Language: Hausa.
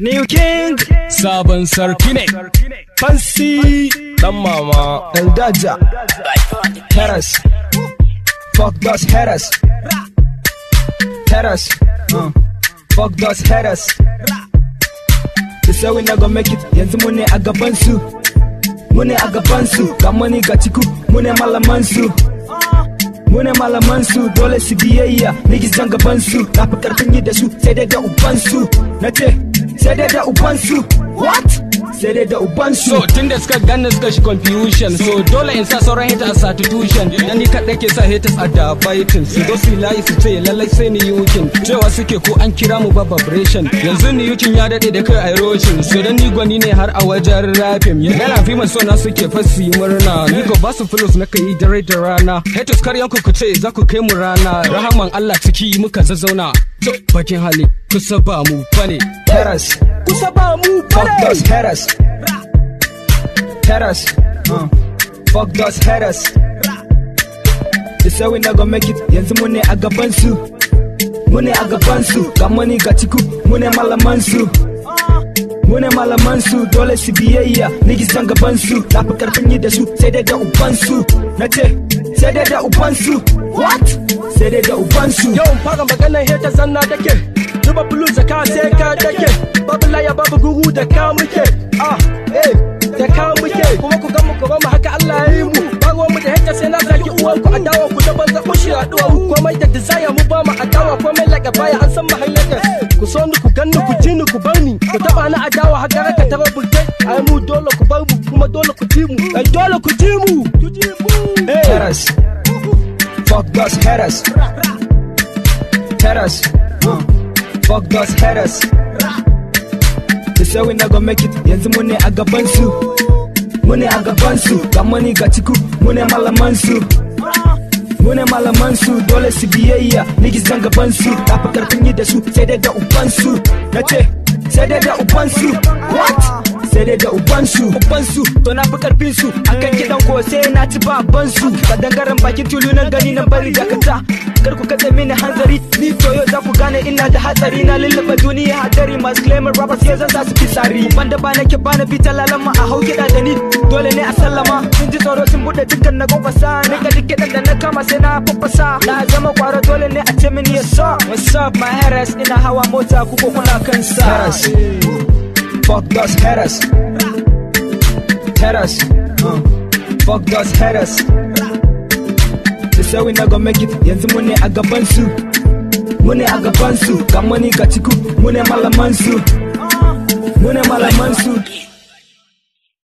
New King Sabon sarki ne. Fancy Dan mama Eldaja Terrace Fuck those haters Terrace uh. Fuck those haters They say we not gonna make it Yanzu mu ne a gaban su Mu ne a gaban su Ga money ga ciku Mu ne malaman su Mu ne malaman su Dole su biyayya Niggas jan gaban su Na fi karfin yi da su Sai dai da uban su Na ce Sai dai da uban su What? Sai dai da uban su So tun da suka gane suka shi confusion So dole in sa sauran haters a substitution Dan ni kaɗai ke sa haters a da baitin Su zo su layi su ce lallai sai ni yukin Cewa suke ko an kira mu ba vibration Yanzu ni yukin ya daɗe da kai erosion So dan ni gwani ne har a wajen rapping Yana fi so na suke fasi murna Ni ko ba su flows na kai dare da rana Haters karyan ku ku ce za ku kai mu rana Rahaman Allah ciki muka zazzauna To bakin hali kusa ba mu bane Terrace Kusa ba mu Fuck bane those haters. Haters. Uh. Fuck those haters. They say we not gonna make it. Yanzu mu ne a gaban su. Mu ne a gaban su. Ga money ga ciku. Mu ne malaman su. Mu ne malaman su. Dole su biyayya. Niggas jan gaban su. Na fi karfin yi da su. Sai dai da uban su. Na ce. Sai dai da uban su. What? Sai dai da uban su. Yawan fara maganar heta zanna take Zuba bulu zaka sai ka take Babu laya babu guru da ka muke Ah, eh, da ka muke Kuma ku gan mu ku mu haka Allah ya yi mu Ba ruwan mu da heta sai na zaki uwan ku adawa ku da banza ku shi haɗuwa Komai da desire mu ba mu adawa Komai like baya an san mu hanyar Ku so ni ku ganni ku ji ni ku bar ni Ku taba ni adawa har gara ka tara burtai Ai mu dole ku bar mu kuma dole ku ji mu Ai dole ku ji mu Ku ji mu Eh. Haters. Fuck those haters. Haters. Uh. Fuck those haters. They say we not gonna make it. Yanzu mu ne a gaban su. Mu ne a gaban su. Ga money ga ciku. Mu ne malaman su. Mu ne malaman su. Dole su biyayya. Niggas jan gaban su. Na fi karfin yi da su. Sai dai da uban su. Na ce. Sai dai da uban su. What? sai dai da ubansu ubansu to na fi karfin su akan kidan ko sai na ci baban su ka dangaren bakin tulu nan gani nan bari dakata kar ku katse mini hanzari ni to yau za ku gane ina da hatsari na lullaba duniya hadari masu claiming rappers yau zan sa su fitsari banda ba nake ba na bita lalama a hau kiɗa da ni dole ne a sallama sun ji tsoro sun buɗe dukkan na kwakwasa ni ga duk kiɗan da na kama sai na fafasa na zama kwaro dole ne a ce mini ya sa what's up my haters ina hawa mota ku ko kuna kan sa Fuck those haters. Haters. Uh. Fuck those haters. They say we not gonna make it. Yanzu mu ne a gaban su. Mu ne a gaban su. Ga money ga ciku. Mu ne malaman su. Mu ne malaman su.